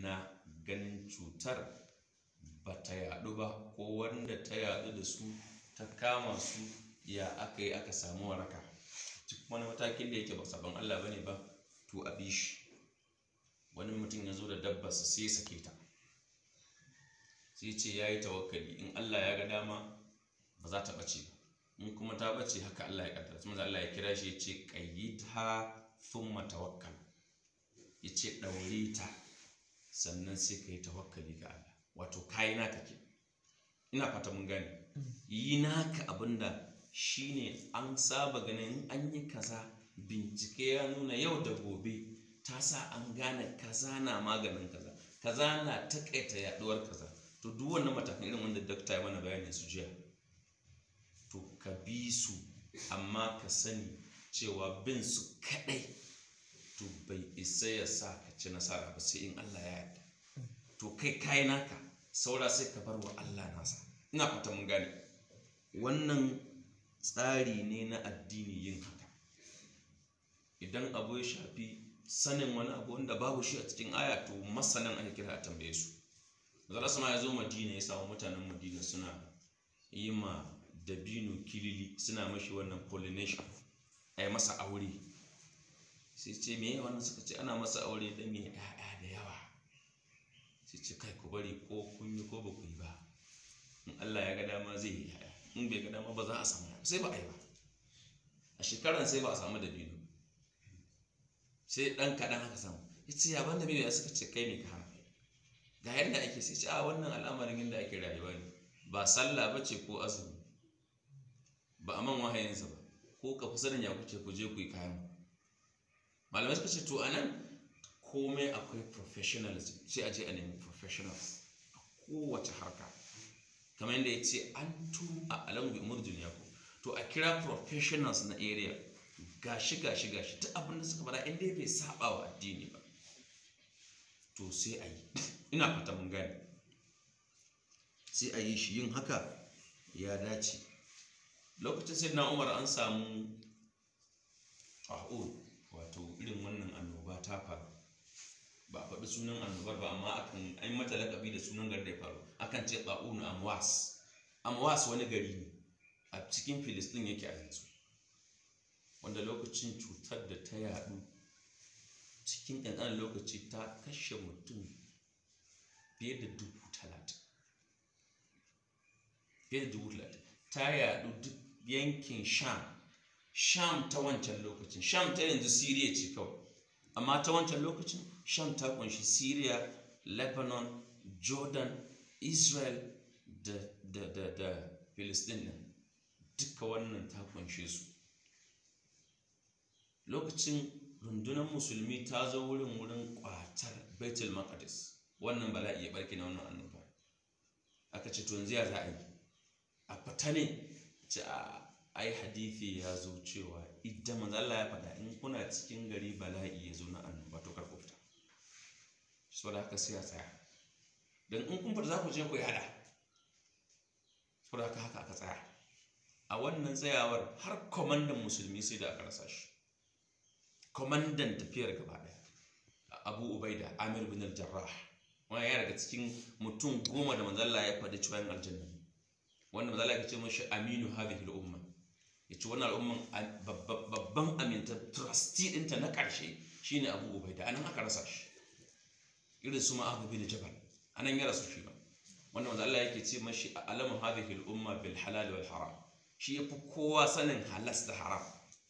na ganin cutar ba ta yaɗu ba ko wanda ta yaɗu da su ta kama su ya aka yi aka samu waraka duk wani matakin da yake ba sabon Allah bane ba to a bi shi wani mutum ya zo da dabbarsa sai ya sake ta sai ce ya yi tawakkali in Allah ya ga dama ba za ta ɓace ba in kuma ta ɓace haka Allah ya ƙaddara kuma Allah ya kira shi ya ce qayyidha thumma tawakkal ya ce ɗaure ta sannan sai ka yi tawakkali ga Allah wato kayi naka ke ina fata mun gane yi naka abinda shine an saba ganin an yi kaza bincike ya nuna yau da gobe ta sa an gane kaza na maganin kaza kaza na takaita yaduwar kaza to duk wannan matakan irin wanda dakta ya mana bayanin su jiya to ka bi su amma ka sani cewa bin su kadai to bai isa ya sa ka ci nasara ba sai in Allah ya yarda to kai kai naka saura sai ka bar wa Allah nasa ina fata mun gane wannan tsari ne na addini yin haka idan abu ya shafi sanin wani abu wanda babu shi a cikin aya to masanan ake kira a tambaye su zara sama ya zo madina ya samu mutanen madina suna yi ma dabino kilili suna mashi wannan pollination a yi masa aure sai ce me wannan suka ce ana masa aure don ya ya'ya da yawa sai ce kai ku bari ko kun yi ko ba ku yi ba in Allah ya ga dama zai yi ya'ya in bai ga dama ba za a samu sai ba a yi ba a shekaran sai ba a samu dabino sai dan kaɗan haka samu ya ce yaban da ya suka ce kai ne ka hana ga yadda ake sai ce a wannan al'amarin yadda ake rayuwa ne ba sallah ba ce ko azumi ba a man wahayinsa ba ko ka fi sanin ya kuce ku je ku yi kayan malamai suka ce to a nan komai akwai professionalism sai a je a nemi professionals a kowace harka kamar yadda ya ce an tu a alamu bi umar duniya ko to a kira professionals na area gashi gashi gashi ta abin da suka fara inda bai saba wa addini ba to sai a yi ina fata mun gane sai a yi shi yin haka ya dace lokacin sai na umar an samu ƙa'o wato irin wannan annoba ta faru ba a faɗi sunan annobar ba amma akan an mata lakabi da sunan gari da ya faru akan ce ƙa'unu amwas amwas wani gari ne a cikin filistin yake a yanzu wanda lokacin cutar da ta yadu cikin ƙanƙanin lokaci ta kashe mutum fiye da dubu talatin fiye da dubu talatin ta yadu duk yankin sham sham ta wancan lokacin sham ta yanzu siriya ce kawai amma ta wancan lokacin sham ta kunshi siriya lebanon jordan israel da da da da philistine duka wannan ta kunshe su lokacin rundunar musulmi ta zo wurin wurin kwatar baitul maqdis wannan bala'i ya barke na wannan annoba aka ce to yanzu ya za a yi a fita ne ce a ai hadithi ya zo cewa idan manzo Allah ya faɗa in kuna cikin gari bala'i ya zo na annoba to kar ku fita saboda haka sai a tsaya dan in kun fita za ku je ku yada saboda haka haka aka tsaya a wannan tsayawar har kwamandan musulmi sai da aka rasa shi kwamandan tafiyar gaba ɗaya abu ubaida amir bin al-jarrah wani ya daga cikin mutum goma da manzalla ya faɗi cewa yin aljanna wanda manzalla ya ce mashi aminu hadhihi al-umma ya ce wannan al'umman babban aminta trustee ɗinta na ƙarshe shine abu ubaida anan aka rasa shi irin su ma'abu bin jabal anan ya rasu shi ba wanda manzalla yake ce mashi alamu hadhihi al-umma bil halal wal haram shi yafi kowa sanin halas da haram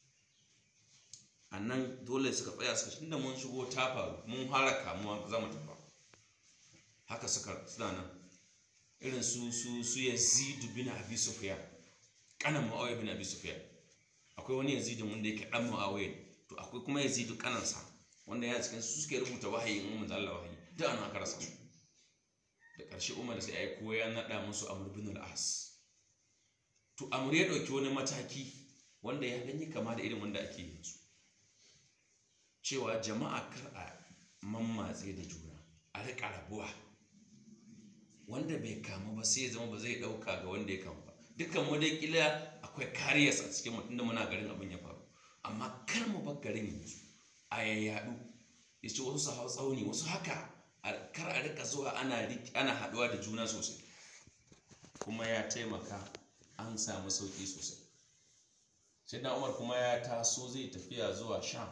a nan dole suka tsaya suka tunda mun shigo ta faru mun fara kamuwa za mu tafa haka suka suna nan irin su su su yazidu bin abi sufyan kanan muawiya bin abi sufyan akwai wani yazidu wanda yake dan muawiya to akwai kuma yazidu kanansa wanda ya cikin su suke rubuta wahayi in mun Allah wahayi da ana aka rasa su da ƙarshe umar sai ai ko ya nada musu amr bin al-as to amr ya dauki wani mataki wanda ya gani kama da irin wanda ake yanzu cewa jama'a kar a mammatse da juna a riƙa rabuwa wanda bai kamu ba sai ya zama ba zai ɗauka ga wanda ya kamu ba dukkan mu dai kila akwai kariyas a cikin mutum da muna garin abin ya faru amma kar mu bar garin yanzu a yayyadu ya ce wasu su hau tsauni wasu haka a- kar a rika zuwa ana rik- ana haɗuwa da juna sosai kuma ya taimaka an samu sauƙi sosai sai na umar kuma ya taso zai tafiya zuwa sham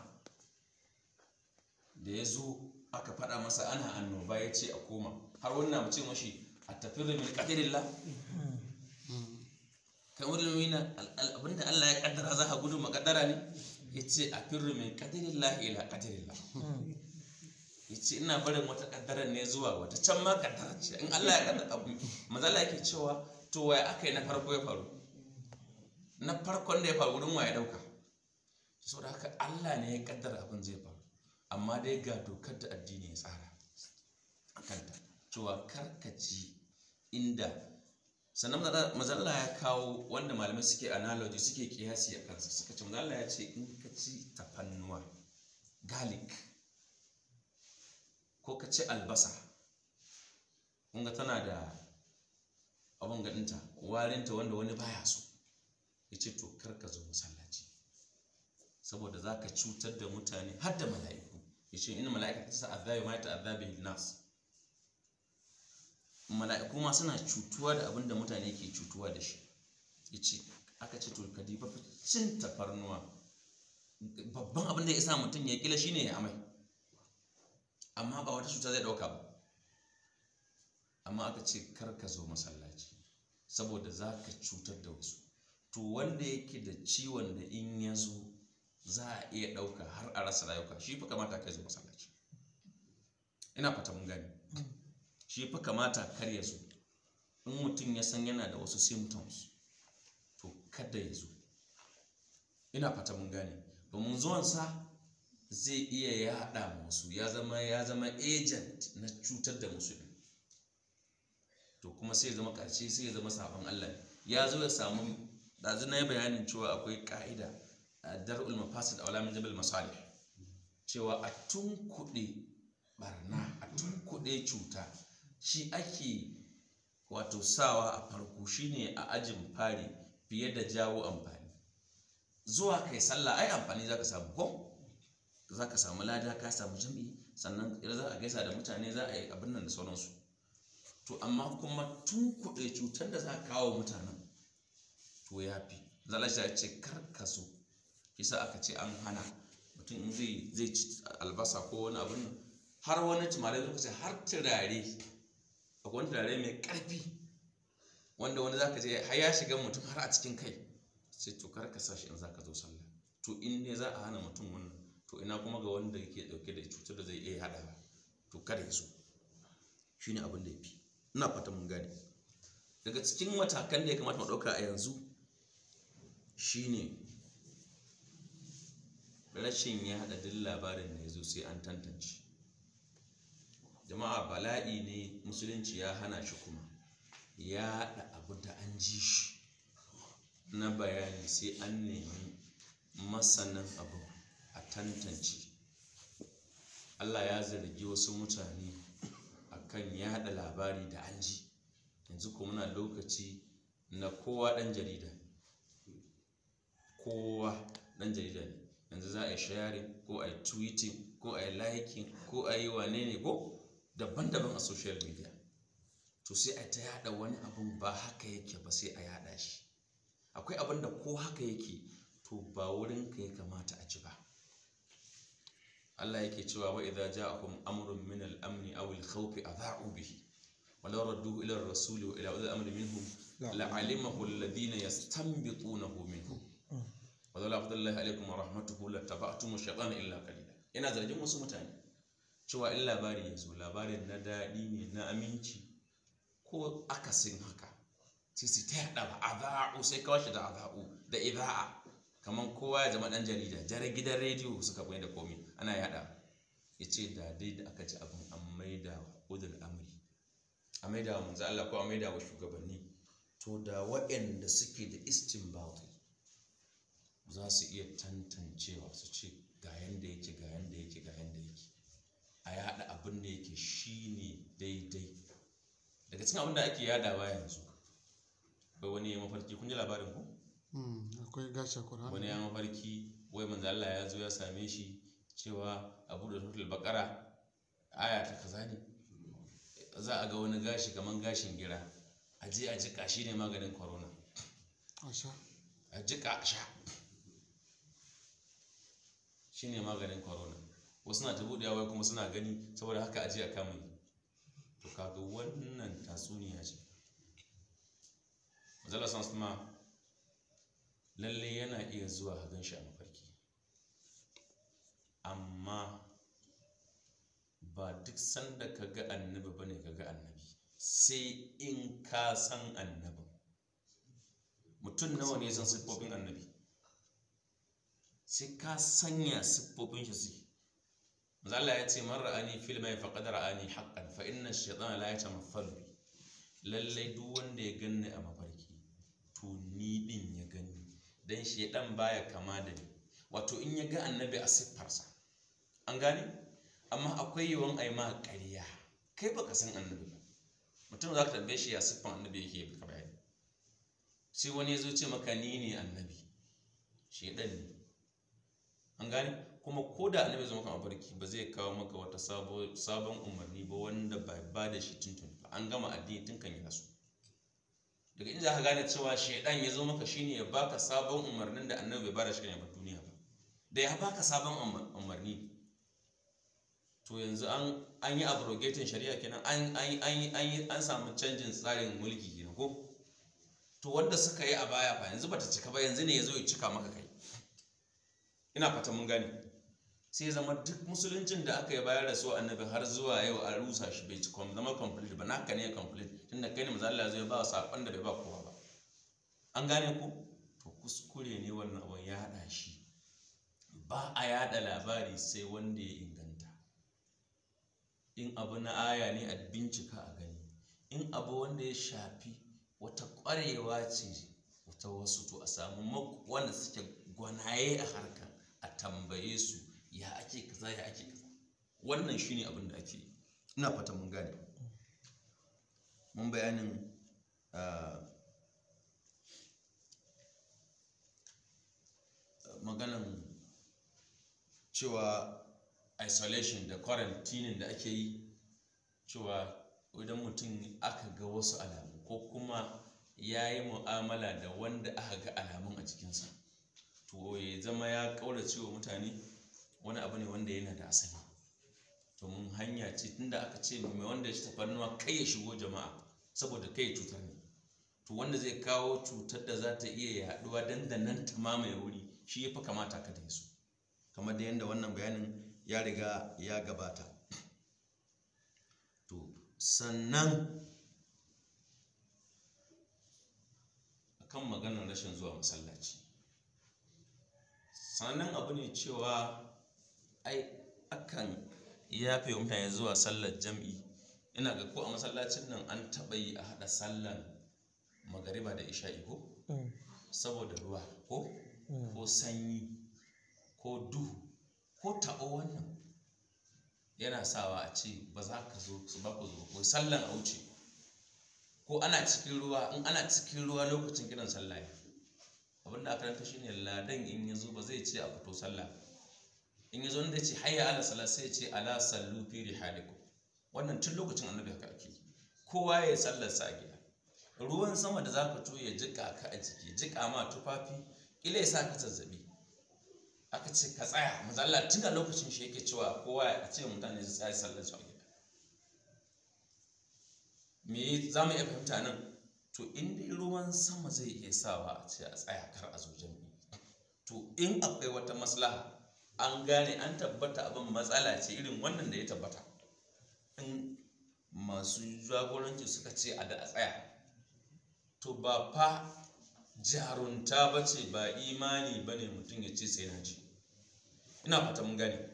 da ya zo aka faɗa masa ana annoba ya ce a koma har wannan mu ce mashi a tafi da min ƙadirillah kamar da mina abinda Allah ya kaddara za ka gudu makaddara ne ya ce a firru min ƙadirillah ila ƙadirillah ya ce ina barin wata kaddara ne zuwa wata can ma kaddara ce in Allah ya kaddara abu mazala yake cewa to waya aka yi na farko ya faru na farkon da ya faru wurin waya dauka saboda haka Allah ne ya kaddara abin zai faru amma dai ga dokar da addini ya tsara a kanta cewa karkaci inda sannan mazalla ya kawo wanda malamai suke analogy suke kiyasi a kansa suka ce mazalla ya ce in ka ci tafannuwa garlic ko ka ci albasa kunga tana da abin gaɗinta warinta wanda wani baya so ya ce to kar ka zo masallaci saboda za ka cutar da mutane har da mala'iku ya ce ina mala'ika ta sa azabi ma ta azabi nas mala'iku ma suna cutuwa da abin da mutane ke cutuwa da shi ya ce aka ce to ka diba cin tafarnuwa babban abin da ya sa mutum ya kila shine ya amai amma ba wata cuta zai ɗauka ba amma aka ce kar ka zo masallaci saboda za ka cutar da wasu to wanda yake da ciwon da in ya zo za a iya ɗauka har a rasa rayuka shi fa kamata ka zo masallaci ina fata mun gani shi fa kamata kar ya zo in mutum ya san yana da wasu symptoms to kada ya zo ina fata mun gane domin zuwansa zai iya yaɗa musu ya zama ya zama agent na cutar da musu to kuma sai ya zama ƙarshe sai ya zama sabon Allah ya zo ya samu ɗazu na yi bayanin cewa akwai ƙa'ida a dar'ul mafasid a walamin jabal masalih cewa a tunkuɗe barna a tunkuɗe cuta shi ake wato sawa a farko shine a ajin fari fiye da jawo amfani zuwa kai sallah ai amfani zaka samu ko zaka samu lada ka samu jami'i sannan za a gaisa da mutane za a yi abin nan da sauransu to amma kuma tun kuɗe cutar da za a kawo mutanen to ya fi zalasha ya ce karkaso kisa aka ce an hana mutum in zai zai ci albasa ko wani abin nan har wani tumarai suka ce har turare akwai wani turare mai ƙarfi wanda wani zaka je har ya shiga mutum har a cikin kai sai to kar ka sashi in zaka zo sallah to in ne za a hana mutum wannan to ina kuma ga wanda yake dauke da cutar da zai iya hada to kada ya zo shine abin da yafi ina fata mun gane daga cikin matakan da ya kamata mu dauka a yanzu shine rashin ya hada duk labarin da ya zo sai an tantance jama'a bala'i ne musulunci ya hana shi kuma ya haɗa abu da an ji shi na bayani sai an nemi masanin abu a tantance allah ya zargi wasu mutane akan yaɗa labari da an ji yanzu kuma muna lokaci na kowa ɗan jarida kowa ɗan jarida ne yanzu za a yi sharing ko a yi tweeting ko a yi liking ko a yi wane ne ko daban-daban a social media to sai a ta yada wani abun ba haka yake ba sai a yada shi akwai abin da ko haka yake to ba wurin ka ya kamata a ci ba Allah yake cewa wa idza ja'akum amrun min al-amn aw al-khawf adha'u bihi wa law radduhu ila ar-rasuli wa ila ulil amri minhum la'alimahu alladhina yastanbitunahu minhum wa law fadlallahi alaykum wa rahmatuhu lattaba'tum ash-shaytana illa qalila ina zargin wasu mutane cewa in labari ya zo labarin na daɗi ne na aminci ko akasin haka sai su ta yaɗa ba a za'u sai kawai shi da a za'u da iza'a kamar kowa ya zama ɗan jarida jare gidan rediyo suka bai da komi ana yaɗa ya ce da dai da aka ci abin an maida wa udul amri a maida wa manzo Allah ko a maida wa shugabanni to da waɗanda suke da istinbati za su iya tantancewa su ce ga yanda yake ga yanda yake ga yanda yake a yada abin da yake shine daidai daga cikin abin da ake yadawa yanzu bai wani ya mafarki kun ji labarin ku akwai gasha Qur'ani wani ya mafarki wai manzo Allah ya zo ya same shi cewa abu da suratul baqara aya ta kaza ne za a ga wani gashi kamar gashin gira a je a jika shi ne maganin corona a sha a jika a sha shi ne maganin corona wasu na ta buɗewa wai kuma suna gani saboda haka aje a kama yi to kaga wannan tatsuniya ce mazala san kuma lalle yana iya zuwa a gan shi a mafarki amma ba duk sanda ka ga annabi bane ka ga annabi sai in ka san annabin mutum nawa ne san siffofin annabi sai ka sanya siffofin shi suke Allah ya ce man ra'ani fil mai faqad ra'ani haqqan fa inna ash-shaytana la yatamathalu bi lalle duk wanda ya ganni a mafarki to ni din ya gani dan shaydan baya kama da ni wato in ya ga annabi a siffarsa an gane amma akwai yawan ai ma ƙarya kai baka san annabi ba mutum za ka tambaye shi ya siffan annabi yake baka bayani sai wani ya zo ce maka ni ne annabi shaydan ne an gane kuma ko da annabi zama kan mafarki ba zai kawo maka wata sabon umarni ba wanda ba ba da shi tuntun ba an gama addini tun kan yi rasu daga inda aka gane cewa shaidan ya zo maka shine ya baka sabon umarnin da annabi bai bada shi kan yabar duniya ba da ya baka sabon umarni to yanzu an an yi abrogating shari'a kenan an an an an samu canjin tsarin mulki kenan ko to wanda suka yi a baya fa yanzu bata cika ba yanzu ne ya zo ya cika maka kai ina fata mun gane sai zama duk musuluncin da aka yi bayar da su annabi har zuwa yau a rusa shi bai ci zama complete ba naka ne complete tunda kai ne manzo Allah zai ba sakon da bai ba kowa ba an gane ku to kuskure ne wannan abun ya hada shi ba a yada labari sai wanda ya inganta in abu na aya ne a bincika a gani in abu wanda ya shafi wata ƙwarewa ce wata wasu to a samu wanda suke gwanaye a harkar a tambaye su ya ake kaza ya ake kaza wannan shine abin da ake ina fata mun gane mun bayanin maganan cewa isolation da quarantine da ake yi cewa idan mutum aka ga wasu alamu ko kuma ya yi mu'amala da wanda aka ga alamun a cikinsa to ya zama ya ƙaurace wa mutane wani abu ne wanda yana da asali to mun hanya ce tunda aka ce mai wanda ya ci tafarnuwa kai ya shigo jama'a saboda kai cutar ne to wanda zai kawo cutar da za ta iya yaduwa dandanan ta mamaye wuri shi ya fi kamata ka da su kamar da yadda wannan bayanin ya riga ya gabata to sannan akan maganar rashin zuwa masallaci sannan abu ne cewa ai akan yafe wa mutane zuwa sallar jam'i ina ga ko a masallacin nan an taɓa yi a haɗa sallar magariba da isha'i ko saboda ruwa ko ko sanyi ko duhu ko taɓo wannan yana sawa a ce ba za ka zo su ba ku zo ko sallan a wuce ko ana cikin ruwa in ana cikin ruwa lokacin kiran sallah abin da aka ranta shine ladan in ya zo ba zai ce a fito sallah in ya zo da ce hayya ala sala sai ya ce ala sallu fi rihalikum wannan tun lokacin annabi haka ake kowa ya sallar sa a gida ruwan sama da zaka to ya jika ka a jiki jika ma tufafi ila ya sa ka zazzabi aka ce ka tsaya manzo Allah tun a lokacin shi yake cewa kowa a ce mutane su tsaya sallar su a gida me za mu iya fahimta nan to in dai ruwan sama zai iya sawa a ce a tsaya kar a zo jami'i to in akwai wata maslaha an gane an tabbata abin matsala ce irin wannan da ya tabbata in masu jagoranci suka ce a da a tsaya to ba fa jarunta ba ce ba imani ba ne mutum ya ce sai na ji ina fata mun gane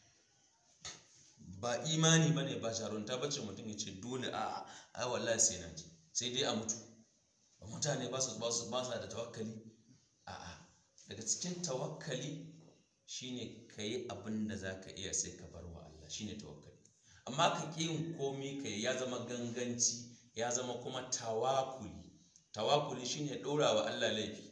ba imani ba ne ba jarunta ba ce mutum ya ce dole a ai wallahi sai na ji sai dai a mutu ba mutane ba su ba su ba da tawakkali a'a daga cikin tawakkali shine ka yi abin da za ka iya sai ka bar wa Allah shine tawakkali amma ka ƙi yin komi ka ya zama ganganci ya zama kuma tawakuli tawakuli shine ɗora wa Allah laifi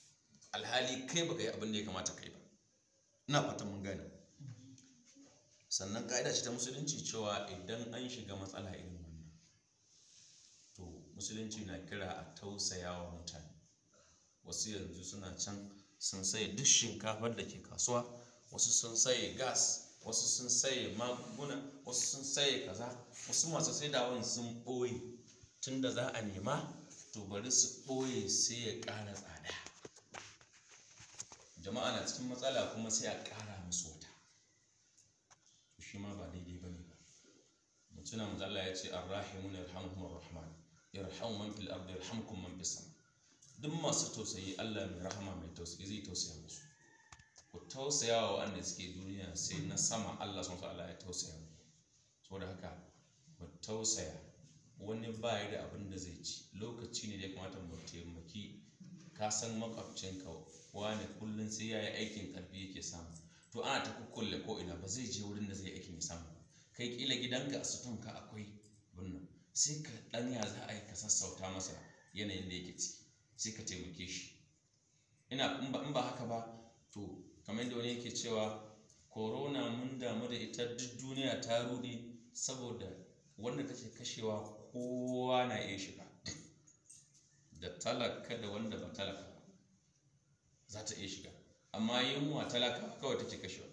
alhali kai baka yi abin da ya kamata kai ba ina fatan mun gane sannan ka'ida ce ta musulunci cewa idan an shiga matsala irin wannan to musulunci na kira a tausaya wa mutane wasu yanzu suna can sun saye duk shinkafar da ke kasuwa wasu sun saye gas wasu sun saye magunguna wasu sun saye kaza wasu masu saidawan sun ɓoye tun da za a nema to bari su ɓoye sai ya ƙara tsada jama'a na cikin matsala kuma sai a ƙara musu wata to shi ma ba daidai ba ne ba mutuna matsala ya ce arrahimun yarhamuhumur rahman yarhamu man fil ardi yarhamkum man fis sama duk masu tausayi Allah mai rahama mai tausayi zai tausaya musu ku tausaya wa wanda suke duniya sai na sama Allah sun sa Allah ya tausaya mu saboda haka mu tausaya wani ba ya da abin da zai ci lokaci ne da ya kamata mu taimaki ka san makwabcinka wani kullum sai ya yi aikin karfi yake samu to ana ta kukkulle ko ina ba zai je wurin da zai aikin ya samu kai kila gidanka a sutunka akwai bunnan sai ka ɗanya za a yi ka sassauta masa yanayin da yake ciki sai ka taimake shi ina in ba haka ba to kamar yadda wani yake cewa corona mun damu da ita duk duniya ta rude saboda wanda take kashewa kowa na iya shiga da talaka da wanda ba talaka ba za ta iya shiga amma yunwa talaka kawai take kashewa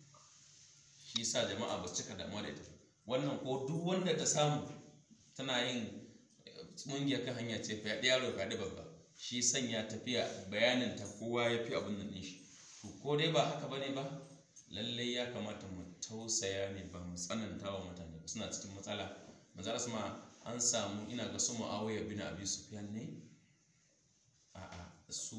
shi sa jama'a ba su cika damuwa da ita wannan ko duk wanda ta samu tana yin mungiya kan hanya ce fyaɗe yaro fyaɗe babba shi sanya tafiya bayanin ta kowa ya fi abin nan shi to ko dai ba haka bane ba lallai ya kamata mu tausaya ne ba mu tsananta wa mutane ba suna cikin matsala manzara sama an samu ina ga su mu'awiya bin abi sufyan ne a'a su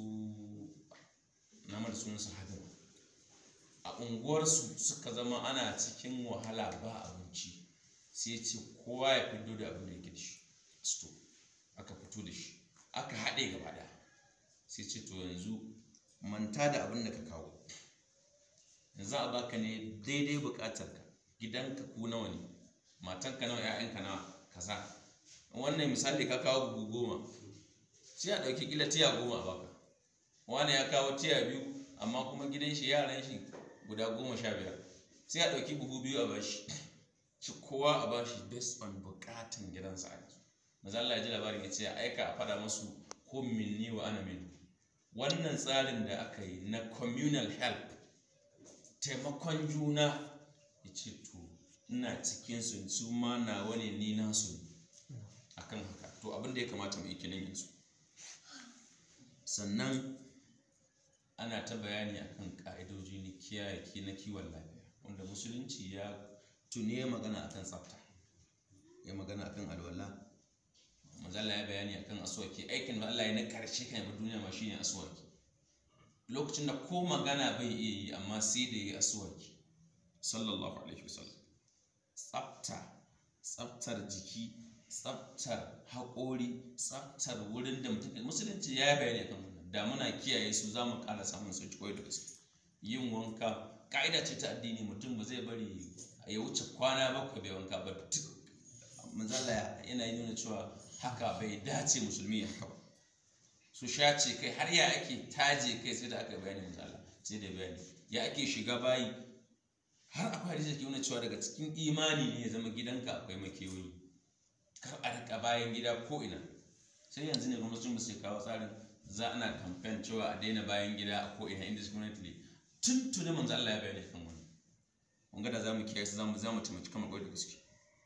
na mara sunan sahabin a unguwarsu suka zama ana cikin wahala ba abinci sai ce kowa ya fito da abin da yake da shi sto aka fito da shi aka haɗe gaba ɗaya sai ce to yanzu manta da abin da ka kawo yanzu a baka ne daidai buƙatarka gidanka ku nawa ne matanka nawa ‘ya'yanka nawa kaza wannan misali ka kawo buhu goma sai a ɗauki ƙila tiya goma a baka wani ya kawo tiya biyu amma kuma gidan shi yaran shi guda goma sha biyar sai a ɗauki buhu biyu a bashi shi kowa a bashi based on buƙatan gidansa a yanzu maza Allah ya ji labarin ya ce a aika a fada masu ko minni wa ana minu wannan tsarin da aka yi na communal help taimakon juna ya ce to ina cikin su su ma na wani ni nasu ne akan haka to abin da ya kamata mu yi kilin yanzu sannan ana ta bayani akan ka'idoji na kiyaye na kiwon lafiya wanda musulunci ya tuni ya magana akan tsafta ya magana akan alwala mazalla ya bayani akan aswaki aikin da Allah ya na karshe kan yabi duniya ma shine aswaki lokacin da ko magana bai iya yi amma sai da yi aswaki sallallahu alaihi wasallam tsafta tsaftar jiki tsaftar haƙori tsaftar wurin da mutum musulunci ya yi bayani akan wannan da muna kiyaye su za mu ƙara samun sauki koyi da gaske yin wanka ƙa'ida ce ta addini mutum ba zai bari ya wuce kwana bakwai bai wanka ba duk manzala yana yi nuna cewa haka bai dace musulmi ya haka ba su shace kai har ya ake taje kai sai da aka bayani manzala sai da bayani ya ake shiga bayi har akwai hadisi ke nuna cewa daga cikin imani ne ya zama gidanka akwai makewayi kar a rika bayan gida ko ina sai yanzu ne gwamnatin sai kawo tsarin za ana kamfen cewa a daina bayan gida a ko ina indiscriminately tun tuni manzo Allah ya bayani kan wannan kun ga da zamu kiyaye su zamu zamu taimaki kamar kwai da gaske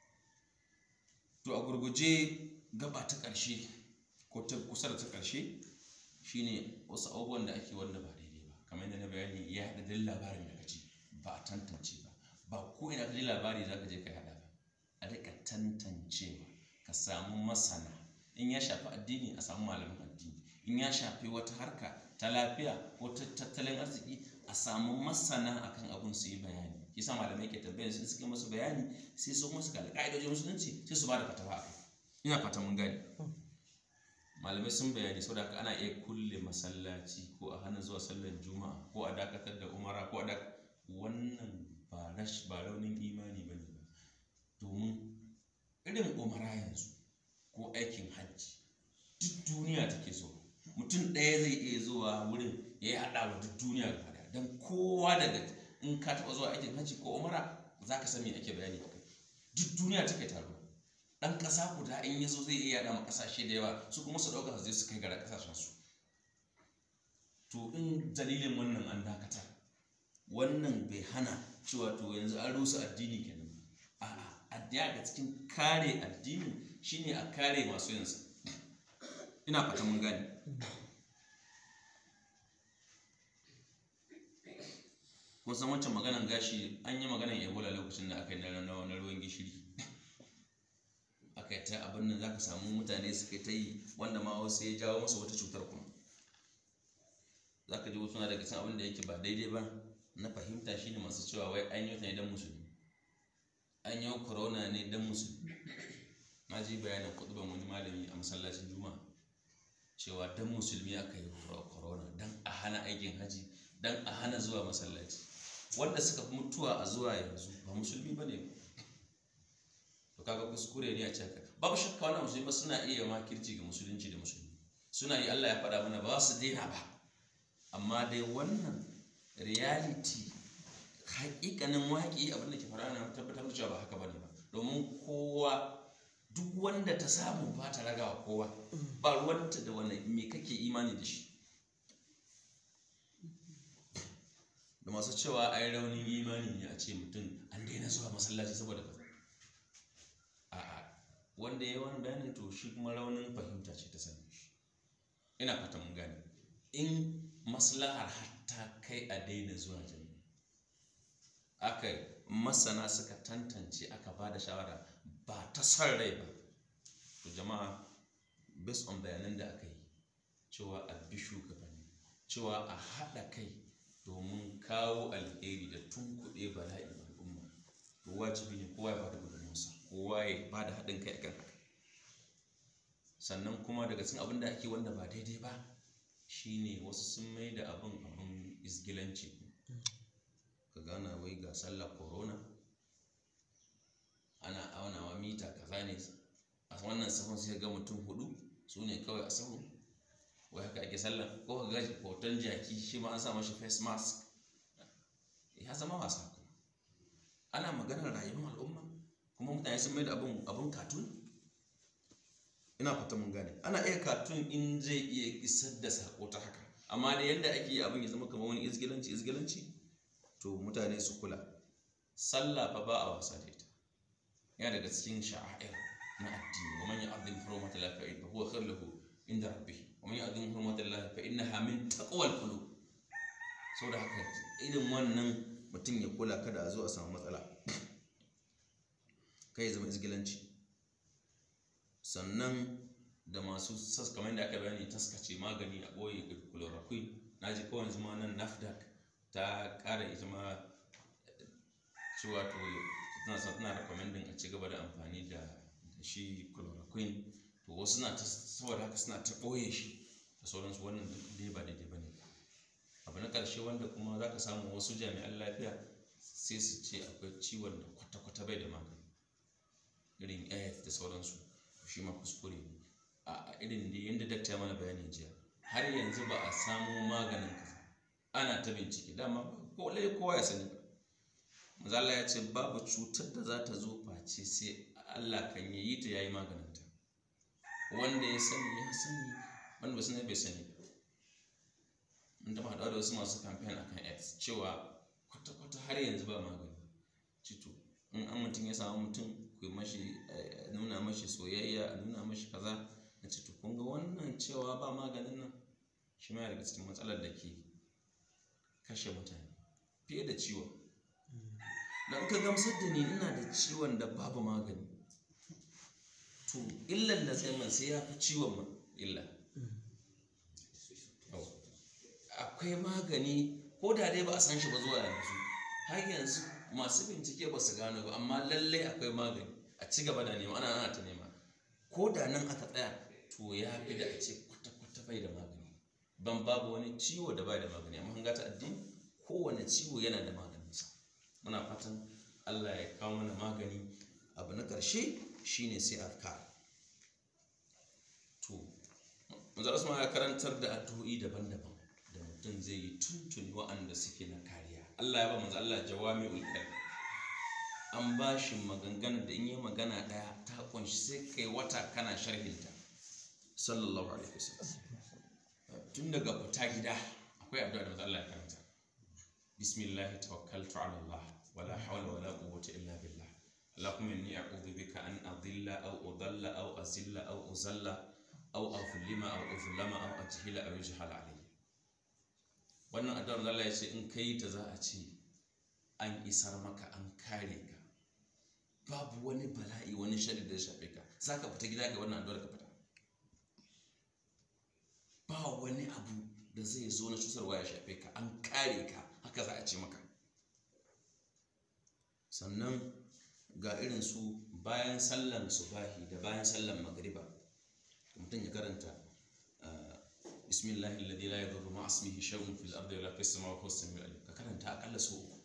to a gurguje gaba ta ƙarshe ko ta kusa da ta ƙarshe shine wasu abubuwan da ake wanda ba daidai ba kamar yadda na bayani ya haɗa duk labarin da kaji ba a tantance ba ba ko ina ka ji labari za ka je ka haɗa ba a rika tantancewa ka samu masana in ya shafi addini a samu malamin addini in ya shafi wata harka ta lafiya ko ta tattalin arziki a samu masana akan abun su yi bayani yasa malamai ke tambayar sun suke masu bayani sai su musu ga ka'idojin musulunci sai su ba da fatawa a kai ina fata mun gane malamai sun bayani saboda haka ana iya kulle masallaci ko a hana zuwa sallar juma'a ko a dakatar da umara ko a dak wannan ba rash ba raunin imani ba ne domin irin umara yanzu ko aikin hajji duk duniya take so mutum ɗaya zai iya zuwa wurin ya yi haɗa wa duk duniya gaba ɗaya don kowa daga in ka taɓa zuwa aikin hajji ko umara za ka san me ake bayani a kai duk duniya ta kai taro ɗan ƙasa guda in ya zo zai iya yaɗa ma ƙasashe da yawa su kuma su ɗauka su je su kai gara ƙasashen su to in dalilin wannan an dakata wannan bai hana cewa to yanzu an rusa addini kenan a'a addini ga cikin kare addini shine a kare masu yinsa ina fata mun gane kun san wancan maganan gashi an yi maganan ebola lokacin da aka yi na na ruwan gishiri aka yi ta abin nan za ka samu mutane suka ta yi wanda ma wasu ya jawo masa wata cutar kuma za ka ji wasu na daga cikin abin da yake ba daidai ba na fahimta shine masu cewa wai an yi wata ne don musulmi an yi corona ne don musulmi na ji bayanin kuɗuban wani malami a masallacin juma'a cewa don musulmi aka yi corona don a hana aikin haji don a hana zuwa masallaci wanda suka fi mutuwa a zuwa yanzu ba musulmi ba ne to kaga kuskure ne a cikin babu shakka wannan musulmi ba suna iya makirci ga musulunci da musulmi suna yi Allah ya faɗa mana ba su daina ba amma dai wannan reality hakikanin waƙi abin da ke fara na tabbatar da cewa ba haka bane ba domin kowa duk wanda ta samu ba ta ragawa kowa ba ruwanta da wani me kake imani da shi da masu cewa ai raunin imani ne a ce mutum an daina zuwa masallaci saboda kaza a'a wanda ya wani bayanin to shi kuma raunin fahimta ce ta sani shi ina fata mun gane in maslahar hatta kai a daina zuwa jami'a aka masana suka tantance aka ba da shawara ba ta son rai ba to jama'a based on bayanan da aka yi cewa a bi shugabanni cewa a haɗa kai domin kawo alheri da tunkuɗe bala'in al'umma to wajibi ne kowa ya bada gudunmuwarsa kowa ya bada haɗin kai akan haka sannan kuma daga cikin abin da ake wanda ba daidai ba shine wasu sun mai da abin abin isgilanci ka gana wai ga sallar corona ana aunawa mita kaza ne a wannan sahun sai ga mutum hudu su ne kawai a sahun wai haka ake sallar ko ka ga hoton jaki shi ma an sa mashi face mask ya zama wasa kuma ana maganar rayuwar al'umma kuma mutane sun mai da abun abun katun ina fata mun gane ana iya katun in zai iya isar da sako ta haka amma da yadda ake yi abin ya zama kamar wani izgilanci izgilanci to mutane su kula sallah fa ba a wasa da ita yana daga cikin sha'air na addini wa man ya'azzim hurumata Allah fa huwa khair lahu inda rabbih wa man ya'azzim hurumata Allah fa innaha min taqwal qulub saboda haka irin wannan mutum ya kula kada a zo a samu matsala kai ya zama izgilanci sannan da masu sas kamar da aka bayani taskace magani a ɓoye chloroquine na ji kawai zuma nan nafdac ta ƙara ita ma cewa to tana sa tana recommending a ci gaba da amfani da shi chloroquine to wasu na ta saboda haka suna ta ɓoye shi da sauransu wannan duk dai ba daidai ba ne abu na ƙarshe wanda kuma za ka samu wasu jami'an lafiya sai su ce akwai ciwon da kwata-kwata bai da magani irin aids da sauransu shi ma kuskure ne a irin da yadda dakta ya mana bayani jiya har yanzu ba a samu maganin kaza ana ta bincike dama ko lai kowa ya sani ba mazala ya ce babu cutar da za ta zo face sai Allah kan yi ta yayi maganin ta wanda ya sani ya sani wanda ba sani bai sani ba mun taɓa haɗuwa da wasu masu kamfen akan aids cewa kwata-kwata har yanzu ba magani cito in an mutum ya samu mutum ku mashi nuna mashi soyayya a nuna mashi kaza na ce kun ga wannan cewa ba maganin nan shi ma daga cikin matsalar da ke kashe mutane fiye da ciwon don ka gamsar da ni ina da ciwon da babu magani to illan da zai man sai ya fi ciwon ma illa akwai magani ko da dai ba a san shi ba zuwa yanzu har yanzu masu bincike ba su gano ba amma lallai akwai magani a ci gaba da nema ana ana ta nema ko da nan aka tsaya to ya fi da a ce kwata-kwata bai da magani ban babu wani ciwo da bai da magani amma hanga ta addini kowane ciwo yana da maganinsa muna fatan allah ya kawo mana magani abu na ƙarshe shine sai afkar to manzo asma ya karantar da addu'o'i daban-daban da mutum zai yi tuntuni wa'anda suke na kariya Allah ya ba manzo Allah jawami'ul kalim an ba shi maganganun da in yi magana ɗaya ta kunshi sai kai wata kana sharhinta sallallahu alaihi wasallam tun daga fita gida akwai addu'a da manzo Allah ya karanta bismillah tawakkaltu ala Allah wala hawla wala quwwata illa billah اللهم إني أعوذ بك أن أضل أو أضل أو أزل أو أزل أو أظلم أو أظلم أو أجهل أو يجهل علي wannan addu'ar Allah ya ce in kai ta za a ce an isar maka an kare ka babu wani bala'i wani shari da ya shafe ka za ka fita gida ga wannan addu'ar ka fita ba wani abu da zai zo na cutarwa ya shafe ka an kare ka haka za a ce maka sannan ga irin su bayan sallan subahi da bayan sallan magriba mutum ya karanta bismillahi alladhi la yadurru ma ismihi shay'un fil ardi wala fis samawati wa huwa as-sami'ul alim ka karanta akalla su uku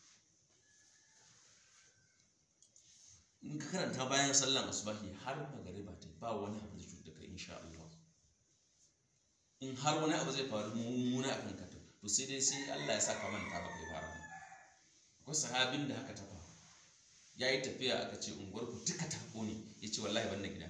in ka karanta bayan sallan asubahi har magariba ta ba wani abu da cuta kai insha Allah in har wani abu zai faru mummuna akan ka to sai dai sai Allah ya saka manta ba kai fara akwai sahabin da haka ta faru ya yi tafiya aka ce unguwar ku duka ta ne ya ce wallahi ban da gida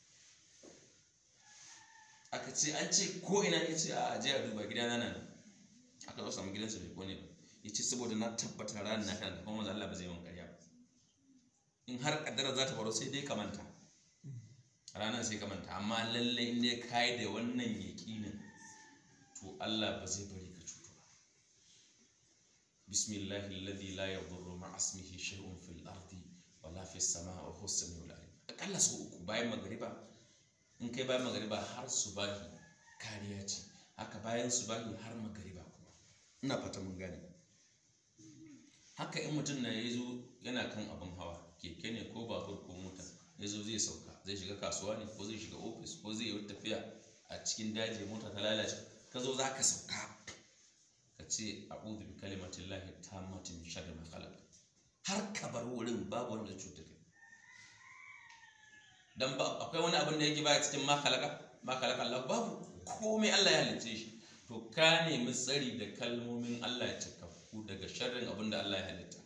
aka ce an ce ko ina ya ce a je a duba gida na nan aka zo samu gidansa bai kone ba ya ce saboda na tabbata ranar na kan da kuma manzo Allah ba zai yi karya ba in har kaddara za ta faru sai dai ka manta ranar sai ka manta amma lalle in dai ka yi da wannan yaƙinin to Allah ba zai bari ka cutu ba bismillahi alladhi la yadurru ma'a ismihi shay'un fil ardi wala fis samaa'i wa huwa as-sami'ul alim akalla sau uku bayan magariba in kai bayan magariba har subahi kariya ce haka bayan subahi har magariba kuma ina fata mun gane haka in mutum na ya zo yana kan abin hawa keke ne ko babur ko mota ya zo zai sauka zai shiga kasuwa ne ko zai shiga ofis ko zai yi tafiya a cikin daji mota ta lalace ka zo za ka sauka ka ce a'udhu bi kalimatin lahi tammati min sharri ma khalaq har ka bar wurin babu wanda zai cutar kai dan ba akwai wani abin da yake ba cikin ma khalaqa ma khalaqa Allah babu komai Allah ya halicce shi to ka nemi tsari da kalmomin Allah ya cikakku daga sharrin abin da Allah ya halitta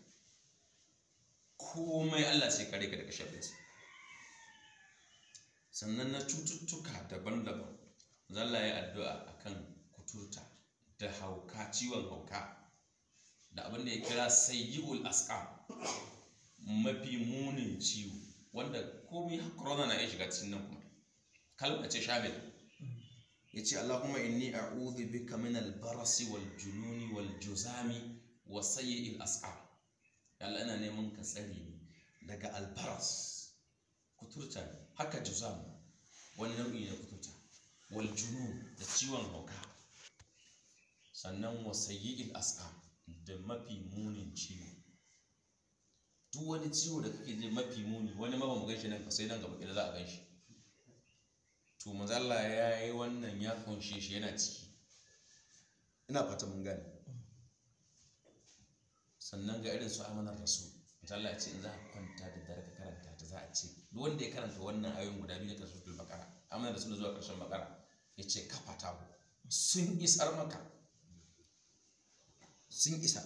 komai Allah sai kare ka daga sharrinsa sannan na cututtuka daban-daban zalla ya addu'a akan kuturta da hauka ciwon hauka da abin da ya kira sayyi'ul asqam mafi munin ciwo wanda komai corona na iya shiga cikin nan kuma kalma ce shamil ya ce Allahumma inni a'udhu bika min al-barasi wal jununi wal juzami wa sayyi'il asqam ya Allah ina neman ka tsare ni daga albaras kuturta ne haka juzam wani nau'i na kuturta wal junun da ciwon hauka sannan wa sayyi'il asqam da mafi munin ciwo duk wani ciwo da kake je mafi muni wani ma ba mu ganshi nan sai nan gaba kila za a ganshi to manzo Allah ya yi wannan ya kunshe shi yana ciki ina fata mun gane sannan ga irin su amanar rasul manzo Allah ya ce in za ka kwanta da dare ka karanta ta za a ce duk wanda ya karanta wannan ayoyin guda biyu na karshen bakara amanar rasul zuwa karshen bakara ya ce kafa ta sun isar maka sun isa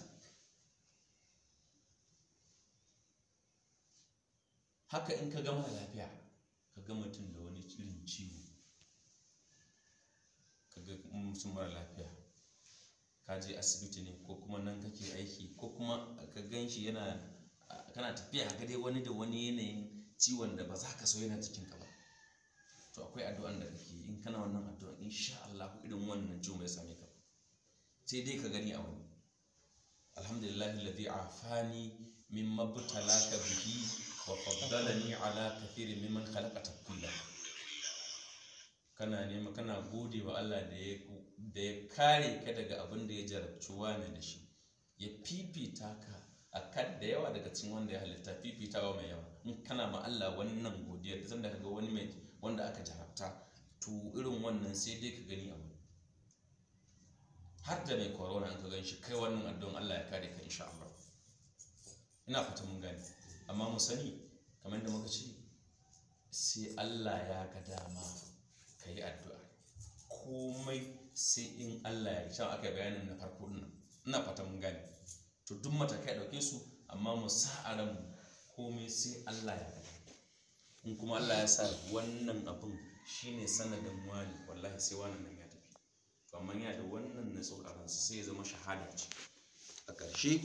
haka in ka gama lafiya ka ga mutum da wani irin ciwo ka ga mutum mara lafiya ka je asibiti ne ko kuma nan kake aiki ko kuma ka gan shi yana kana tafiya ga dai wani da wani yanayin ciwon da ba za ka so yana cikinka ba to akwai addu'an da kake in kana wannan addu'an insha Allah irin wannan ciwon bai same ka sai dai ka gani a wani alhamdulillah alladhi afani mimma btalaka bihi wa faddalani ala kathirin mimman khalaqa tafdila kana nema kana gode wa Allah da ya da ya kare ka daga abin da ya jarabci wani da shi ya fifita ka akan da yawa daga cikin wanda ya halitta fifitawa mai yawa in kana ma Allah wannan godiya da sanda kaga wani mai wanda aka jarabta to irin wannan sai dai ka gani abu har da mai corona in ka gan shi kai wannan addu'an Allah ya kare ka insha Allah ina fata mun gane amma mu sani kamar da muka ce sai Allah ya ga dama ka yi addu'a komai sai in Allah ya sha aka bayanin na farko din ina fata mun gane to duk matakai dauke su amma mu sa a ranmu komai sai Allah ya gada in kuma Allah ya sa wannan abin shine sanadin wani wallahi sai wannan nan ya tafi to amma yana da wannan na a ransa sai ya zama shahada ce a ƙarshe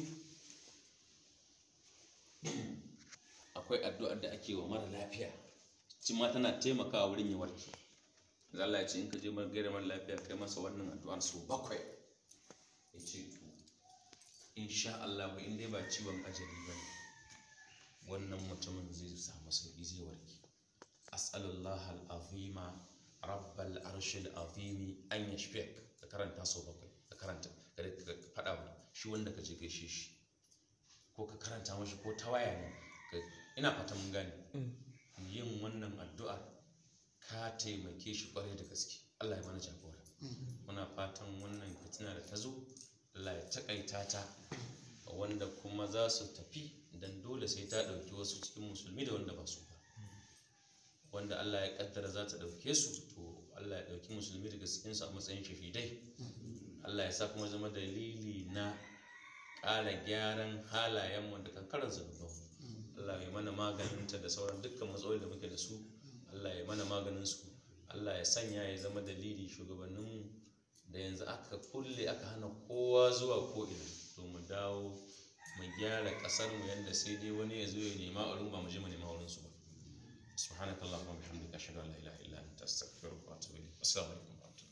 akwai addu'ar da ake wa mara lafiya ci ma tana taimakawa wurin ya warke da Allah ya ce in ka je mar gaira mara lafiya kai masa wannan addu'ar su bakwai ya ce to insha Allah in dai ba ciwon ajali ba ne wannan mutumin zai samu sauki zai warke as'alullah al'azima rabbal arshil azimi an yashfik ka karanta sau bakwai ka karanta ka faɗa wa shi wanda ka je gaishe shi ko ka karanta mashi ko ta waya ne ina fata mun gane yin wannan addu'a ka taimake shi kwarai da gaske Allah ya mana jagora muna fatan wannan fitina da ta zo Allah ya takaita ta wanda kuma za su tafi dan dole sai ta ɗauki wasu cikin musulmi da wanda ba su ba wanda Allah ya kaddara za ta ɗauke su to Allah ya ɗauki musulmi daga cikinsu a matsayin shahidai Allah ya sa kuma zama dalili na ƙara gyaran halayenmu da kankarar zunubanmu Allah ya mana maganinta da sauran dukkan matsaloli da muke da su Allah ya mana maganin su Allah ya sanya ya zama dalili shugabanninmu da yanzu aka kulle aka hana kowa zuwa ko'ina to mu dawo mu gyara ƙasarmu yadda sai dai wani ya zo ya nema a ba mu je mu nema wurin su ba subhanakallahumma wa bihamdika ashhadu an la ilaha illa anta astaghfiruka wa atubu ilayk assalamu alaikum wa rahmatullahi